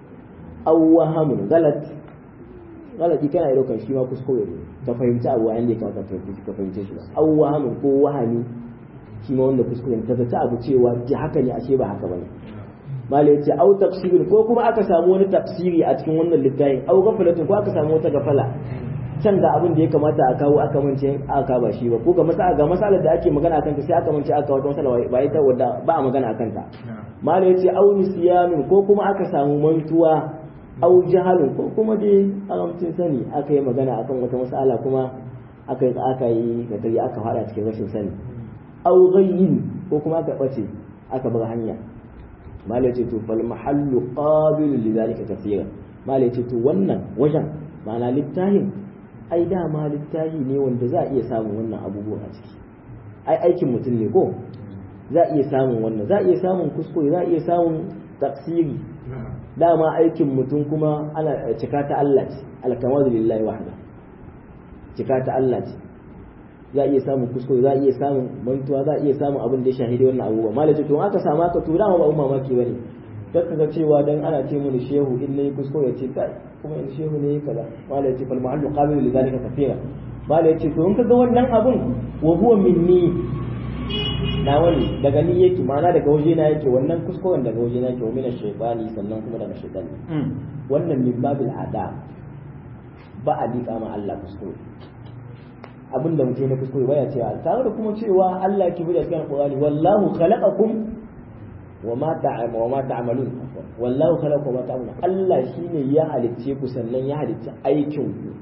aw wahamun galat galati kana yi daukan shi ma kuskure ne ka fahimci abu a yanda ya kamata ka fahimce shi ba aw wahamun ko wahami shi ma wanda kuskure ka zata abu cewa ji haka ne ashe ba haka bane malai yace au tafsirin ko kuma aka samu wani tafsiri a cikin wannan littafin au gafalatin ko aka samu wata gafala can ga abin da ya kamata a kawo aka mance aka ba shi ba ko ga masala ga masalar da ake magana akan ta sai aka mance aka wata masala ba ita wadda ba a magana akan ta malai yace au nisyamin ko kuma aka samu mantuwa au jahalun ko kuma dai alamtin sani aka yi magana akan wata masala kuma aka yi aka yi kadari aka fada cikin rashin sani au ghayyin ko kuma aka bace aka bar hanya malai ce to fal mahallu qabilu li zalika kaseeran malai ce to wannan wajen ma'ana littafin ai dama littafi ne wanda za a iya samun wannan abubuwan a ciki ai aikin mutum ne ko za a iya samun wannan za a iya samun kuskure za a iya samun tafsiri dama aikin mutum kuma ana cika ta Allah ce alkamadu lillahi wahda cika ta Allah ce za a iya samun kuskure za a iya samun mantuwa za a iya samun abin da ya shahidi wannan abubuwa malaci to aka samu aka tura ma ba umma mamaki bane dan kaga cewa dan ana ce mun shehu in nayi kuskure ya ce kai kuma in shehu ne kaza malaci fal ma'allu qabilu li zalika kathira malaci to in kaga wannan abun wa huwa minni na wani daga ni yake ma'ana daga waje na yake wannan kuskuren daga waje na yake wa mina shaytani sannan kuma daga shaytani wannan min babil adab ba a liƙa ma Allah kuskure abin da mutum na kuskure baya cewa tare da kuma cewa Allah ke bi da cikin Qur'ani wallahu khalaqakum wa ma ta'am wa ma ta'malun wallahu khalaqakum wa ma ta'malun Allah shine ya halicce ku sannan ya halicce aikin ku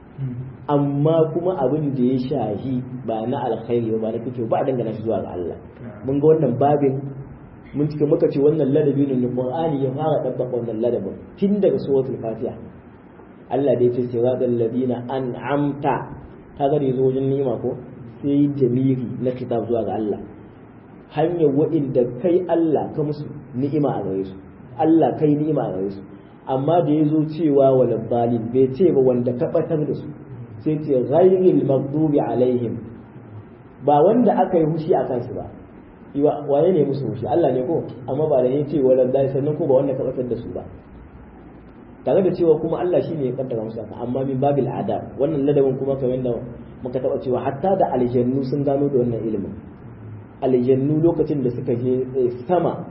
amma kuma abin da ya shahi ba na alkhairi ba na kike ba a dangana shi zuwa ga Allah mun ga wannan babin mun cika muka ce wannan ladabi ne Qur'ani ya fara dabbaka wannan ladabin tun daga suratul Fatiha Allah da ya ce siratal ladina an'amta kaga da yazo wajen ni'ima ko sai jamiri na kitab zuwa ga Allah hanyar wa'inda kai Allah ka musu ni'ima a gare su Allah kai ni'ima a gare su amma da yazo cewa wal balin bai ce ba wanda ka batar da su sai ce ghayril maghdubi alaihim ba wanda aka yi hushi a kansu ba waye ne musu hushi Allah ne ko amma ba da ya ce wal balin sannan ko ba wanda ka batar da su ba tare da cewa kuma Allah shi ne ya kaddara musu haka amma min babil adab wannan ladabin kuma kamar da muka taba cewa hatta da aljannu sun gano da wannan ilimin aljannu lokacin da suka je sama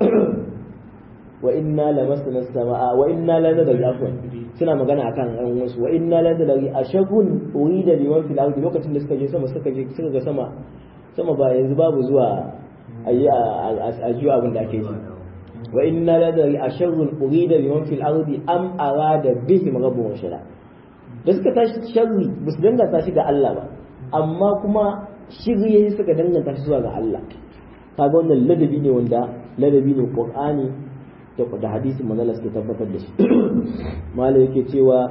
wa inna lamasna samaa wa inna la nadri afwan suna magana akan an wasu wa inna la nadri ashagun urida liman fil ardi lokacin da suka je sama suka je suka ga sama sama ba yanzu babu zuwa ayi a jiwa abin da ake ji wa inna la dari asharrun urida biman fil ardi am arada bihim rabbuhum shara da suka tashi sharri ba su danganta shi ga Allah ba amma kuma shirye suka danganta shi zuwa ga Allah kaga wannan ladabi ne wanda ladabi ne Qur'ani da da hadisin manzon suke tabbatar da shi malai yake cewa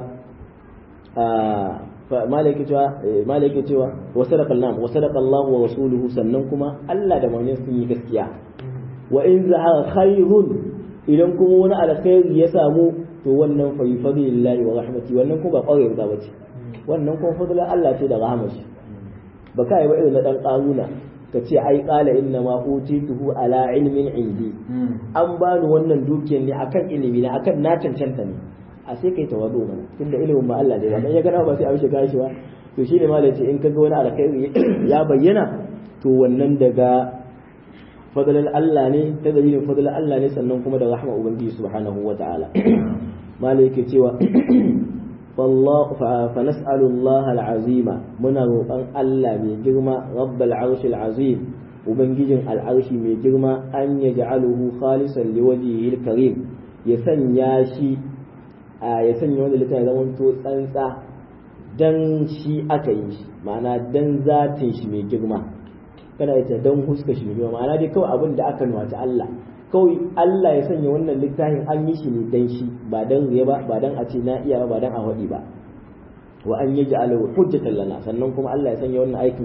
malai yake cewa malai yake cewa wa sadaqa Allah wa sadaqa Allah wa rasuluhu sannan kuma Allah da manzon sun yi gaskiya wa in zahara khairun idan kuma wani alkhairi ya samu to wannan fa fadlillahi wa rahmati wannan kuma ba kwarai ba bace wannan kuma fadlan Allah ce da rahmashi ba kai ba irin na dan karuna ka ce ai qala inna ma utituhu ala ilmin indi an bani wannan dukiyar ne akan ilimi ne akan na cancanta ne a sai kai tawadu mana tunda ilimin ba Allah ne ba ya gana ba sai a shiga shi ba to shine malai ce in kaga wani alkhairi ya bayyana to wannan daga fadalar Allah ne ta dalilin fadalar Allah ne sannan kuma da rahma ubangiji subhanahu wa ta'ala malai yake cewa fallahu fa nas'alu Allah al-azima muna roƙon Allah mai girma rabbal arshil azim ubangijin al'arshi mai girma an yaj'aluhu khalisan liwajhihi al-karim ya sanya shi ya sanya wanda littafin zaman to tsantsa dan shi aka yi shi ma'ana dan zatin shi mai girma kana ita don huska shi ne ma'ana dai kawai abin da aka nuwata Allah kawai Allah ya sanya wannan littafin an yi shi ne dan shi ba dan riya ba ba dan a ce na iya ba dan a waɗi ba wa an yaji ala hujjatan lana sannan kuma Allah ya sanya wannan aikin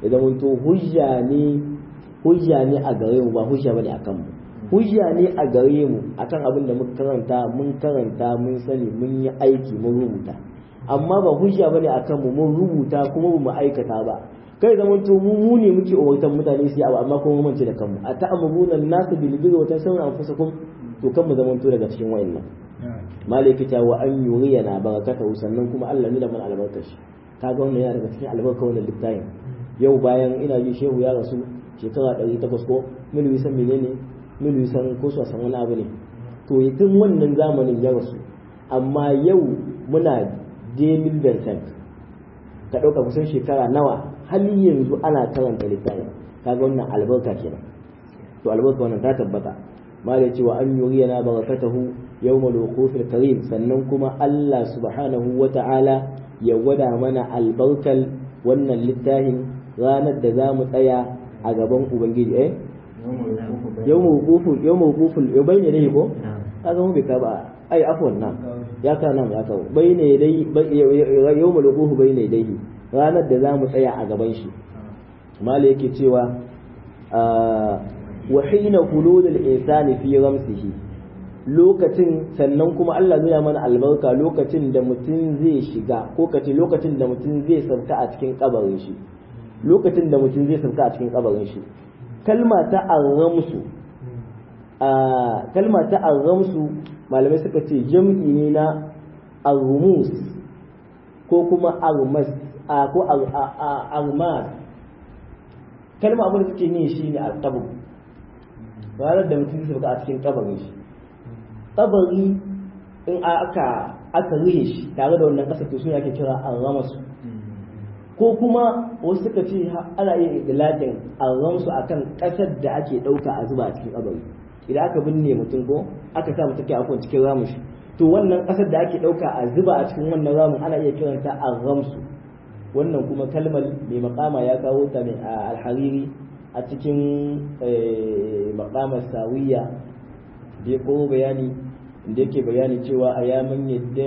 ya zamanto hujja ne hujja ne a gare mu ba hujja bane akan mu hujja ne a gare mu akan abin da muka karanta mun karanta mun sani mun yi aiki mun rubuta amma ba hujja bane akan mu mun rubuta kuma ba mu aikata ba kai zaman to mu mu ne muke umartan mutane su yi abu amma kuma mun ce da kanmu a ta'amuruna nasu bil birri wa tansawna anfusakum to kan mu zaman to daga cikin wayannan malaki ta wa an yuriyana barakatahu sannan kuma Allah ne da mun albarkashi kaga wannan yana daga cikin albarkar wannan littafin yau bayan ina ji shehu ya rasu shekara 800 ko mil wisan menene mil wisan ko su san wani abu ne to tun wannan zamanin ya rasu amma yau muna demil vincent ka ɗauka kusan shekara nawa hali yanzu ana karanta littafin kaga wannan albarka kenan to albarka wannan ta tabbata mala cewa an yuriyana barakatahu yawmal wuqufil karim sannan kuma Allah subhanahu wata'ala ya gwada mana albarkal wannan littafin ranar da za mu tsaya a gaban ubangiji eh yawmal wuqufil yawmal wuqufil yau bayyana ne ko kaga mu bai ka ba ai afwan nan ya ka nan ya kawo bayyana dai yawmal wuquf bayyana dai ranar da za mu tsaya a gaban shi mala yake cewa wa hina hulul al-insani fi ramsihi lokacin sannan kuma Allah zai mana albarka lokacin da mutum zai shiga ko kace lokacin da mutum zai sauka a cikin kabarin shi lokacin da mutum zai sauka a cikin kabarin shi kalma ta arramsu a kalma ta arramsu malamai suka ce jam'i ne na arrumus ko kuma armas ko armas kalma abin da suke yin shi ne alqabr ranar da mutum zai sauka a cikin kabarin shi kabari in aka aka rihe shi tare da wannan ƙasa to suna ake kira arramasu ko kuma wasu suka ce ana yin idlaqin arramsu akan ƙasar da ake ɗauka a zuba a cikin kabari idan aka binne mutum ko aka sa mutum ke akwai cikin ramin shi to wannan ƙasar da ake ɗauka a zuba a cikin wannan ramin ana iya kiranta arramsu wannan kuma kalmar mai makama ya kawo ta mai alhariri a cikin makamar sawiya da ya kowo bayani da yake bayani cewa a yamin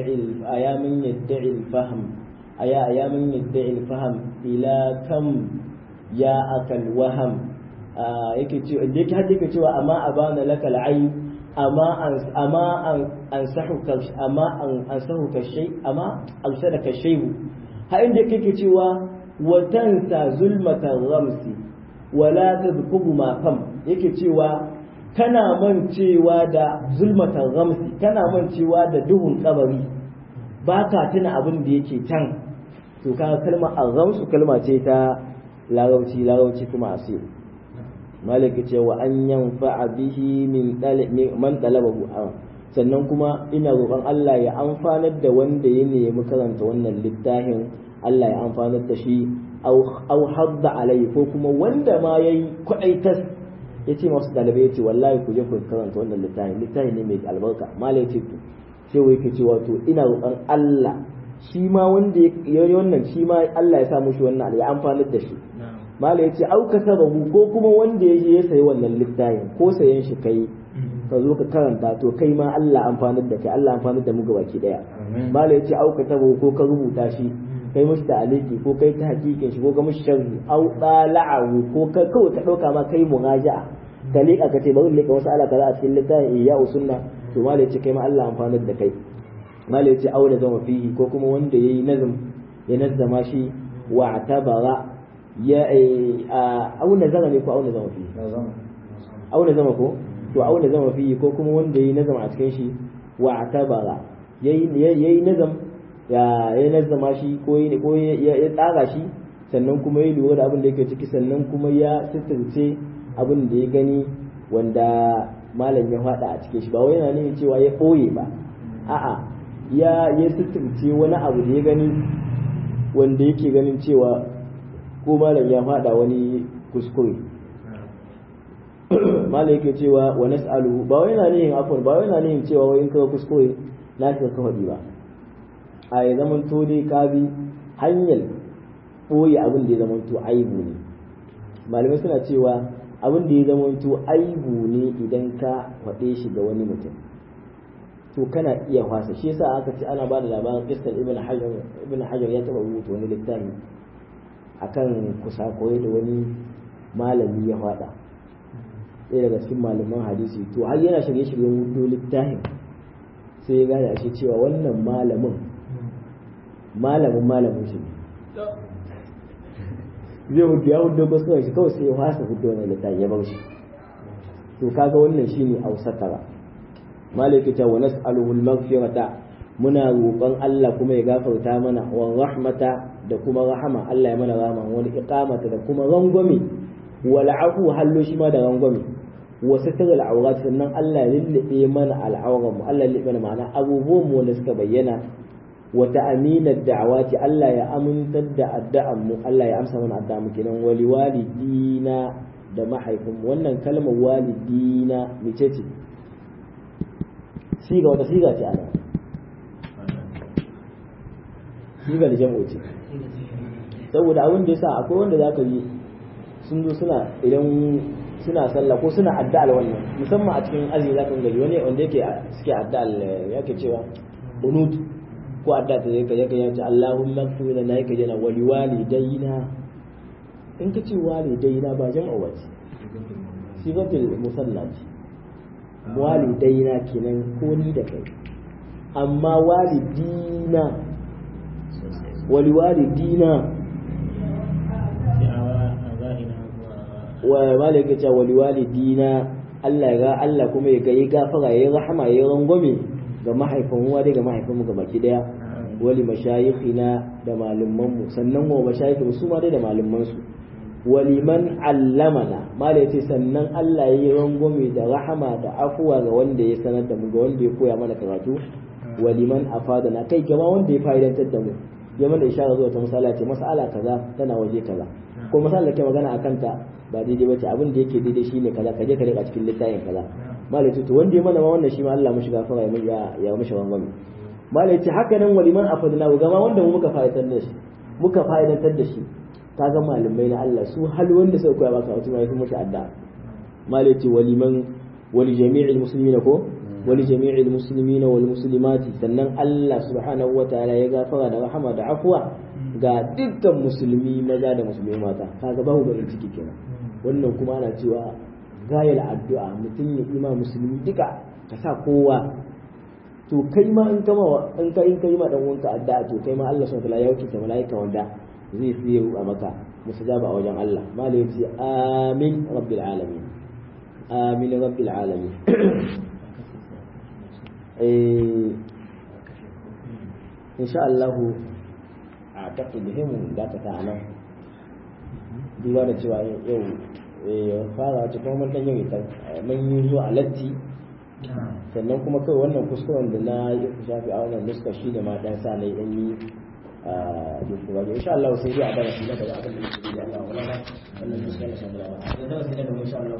yadda'il faham a ya yamin yadda'il faham ila kam ya akal waham yake cewa da yake hajji yake cewa amma abana lakal ayi amma amma an sahuka amma an sahuka shay amma arsalaka shay'u ha inda yake cewa wa tansa zulmata ramsi wala tadhkuru ma kam yake cewa kana mancewa da zulmatan ramsi kana mancewa da duhun kabari ba ka tuna abin da yake can to kaga kalmar arramsu kalma ce ta larauci larauci kuma asir malaka ce wa an yanfa bihi min man talabahu sannan kuma ina roƙon Allah ya amfanar da wanda ya nemi karanta wannan littafin Allah ya amfanar da shi au hadda alai ko kuma wanda ma yayi kwaɗaitas ya ce masu ɗalibai ya ce wallahi ku je ku karanta wannan littafi littafi ne mai albarka mala ya ce to sai wai ke cewa to ina roƙon Allah shi ma wanda ya yi wannan shi ma Allah ya sa mushi wannan ya amfanar da shi mala ya ce au ka sababu ko kuma wanda ya je ya sayi wannan littafin ko sayan shi kai ka zo ka karanta to kai ma Allah amfanar da kai Allah amfanar da mu gabaki daya mala ya ce au ka sababu ko ka rubuta shi kai mishi ta'aliki ko kai ta hakikin shi ko ga mishi sharri au dala'ahu ko ka kawai ka dauka ma kai muraja'a ka leka ka ce bari leka wasu ala kaza a cikin littafin iya sunna to malai ce kai ma Allah amfanar da kai malai ce auna zama fihi ko kuma wanda yayi nazam ya nazzama shi wa tabara ya auna zama ne ko auna zama fihi auna zama ko to auna zama fihi ko kuma wanda yayi nazam a cikin shi wa tabara yayi yayi nazam ya ya nazzama shi ko ko ya tsara shi sannan kuma ya lura da abin da yake ciki sannan kuma ya sitirce abin da ya gani wanda malam ya faɗa a cikin shi ba wai yana nufin cewa ya ɓoye ba a'a ya ya sitirce wani abu da ya gani wanda yake ganin cewa ko malam ya faɗa wani kuskure malam yake cewa wa nas'aluhu ba wai yana nufin afwan ba wai yana nufin cewa wai in ka kuskure na ka faɗi ba a ya zaman to dai ka bi hanyar ɓoye abin da ya zaman to aibu ne malamai suna cewa abin da ya zama to aibu ne idan ka faɗe shi ga wani mutum to kana iya fasa shi yasa aka ce ana ba da labarin kistar ibn hajar ibn hajar ya taɓa rubuta wani littafi akan kusa koyi da wani malami ya faɗa ɗaya daga cikin malaman hadisi to har yana shirye-shiryen hudu littafin sai ya gane ashe cewa wannan malamin malamin malamin shi zai hudu ya hudu ko shi kawai sai ya fasa hudu wannan littafin ya bar shi to kaga wannan shine ausatara malaka ta wa nas'aluhu al-maghfirata muna roƙon Allah kuma ya gafarta mana wa rahmata da kuma rahama Allah ya mana rahama wani iqamata da kuma rangwame wal afu hallo shi ma da rangwame wa sitar al-awrat sannan Allah ya lullube mana al'auran mu Allah ya lullube mana ma'ana abubuwan mu wanda suka bayyana wa ta'amina da'awati Allah ya amintar da addu'an mu Allah ya amsa mana addu'a mu kenan wali walidina da mahaifin wannan kalmar walidina mece ce siga wata siga ce ana siga da jam'o ce saboda abin da yasa akwai wanda zaka yi sun zo suna idan suna sallah ko suna addu'al wannan musamman a cikin azumi zaka gani wani wanda yake suke addu'al yake cewa bunut ko addu'a ta yake yake yace Allahumma ighfir lana yake jana wali walidayna in ka ce walidayna ba jam'a wace sigatul musalla ce walidaina kenan ko ni da kai amma walidina wali walidina wa malaka ce wali walidina Allah ya ga Allah kuma ya ga yi gafara ya rahama ya rangwame ga mahaifin uwa da ga mahaifin mu ga baki daya wali mashayikhina da malaman mu sannan wa mashayikhu su ma dai da malaman su waliman allamana mala yace sannan Allah ya yi rangwame da rahama da afuwa ga wanda ya sanar da mu ga wanda ya koya mana karatu waliman afadana kai gama wanda ya fa'idantar da mu ya mana ishara zuwa ta misala ce mas'ala kaza tana waje kaza ko masala ke magana akan ta ba daidai bace abin da yake daidai shine kaza kaje ka rika cikin littafin kaza mala yace to wanda ya mana ma wannan shi ma Allah mushi gafara ya ya mishi rangwame mala yace haka nan waliman afadana gama wanda mu muka fa'idantar da shi muka fa'idantar da shi kaga malamai na Allah su hal wanda suka koya maka wato mai mutu adda malaiti waliman wali jami'il muslimina ko wali jami'il muslimina wal muslimati sannan Allah subhanahu wataala ya gafara da rahama da afwa ga dukkan musulmi maza da musulmi mata kaga babu barin ciki kenan wannan kuma ana cewa gayal addu'a mutum ya ima musulmi duka ka sa kowa to kai ma in kama in kai in kai ma dan uwanka addu'a to kai ma Allah subhanahu wataala ya wakilta malaika wanda zai fiye a maka musajaba a wajen Allah malai ya ce amin rabbil alamin amin rabbil alamin insha Allah a taƙi muhimmin da ta ta'ala duba da cewa yau fara wata kuma mun ɗan yau ita mun yi zuwa latti sannan kuma kawai wannan kuskuren da na yi shafi a wannan nuska shi da ma ɗan sa na yi ɗan yi ba insha Allah sai dai a darasi na gaba abin da yake da Allah wala wannan muskala sabara da darasi na gaba insha Allah